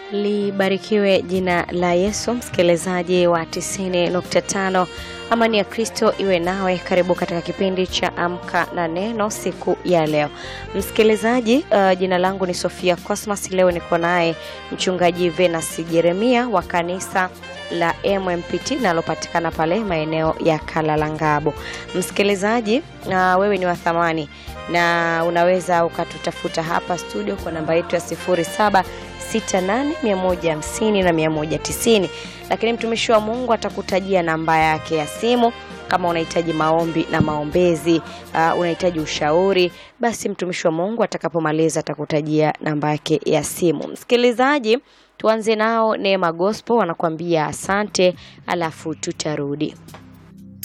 Libarikiwe jina la Yesu, msikilizaji wa 90.5. Amani ya Kristo iwe nawe. Karibu katika kipindi cha Amka na Neno siku ya leo, msikilizaji. Uh, jina langu ni Sofia Cosmas. Leo niko naye mchungaji Venus Jeremia wa kanisa la MMPT linalopatikana pale maeneo ya Kalalangabo. Msikilizaji, uh, wewe ni wa thamani na unaweza ukatutafuta hapa studio kwa namba yetu ya 07 68 150 na 190, lakini mtumishi wa Mungu atakutajia namba yake ya simu kama unahitaji maombi na maombezi, uh, unahitaji ushauri, basi mtumishi wa Mungu atakapomaliza atakutajia namba yake ya simu. Msikilizaji, tuanze nao Neema Gospel wanakuambia asante, alafu tutarudi.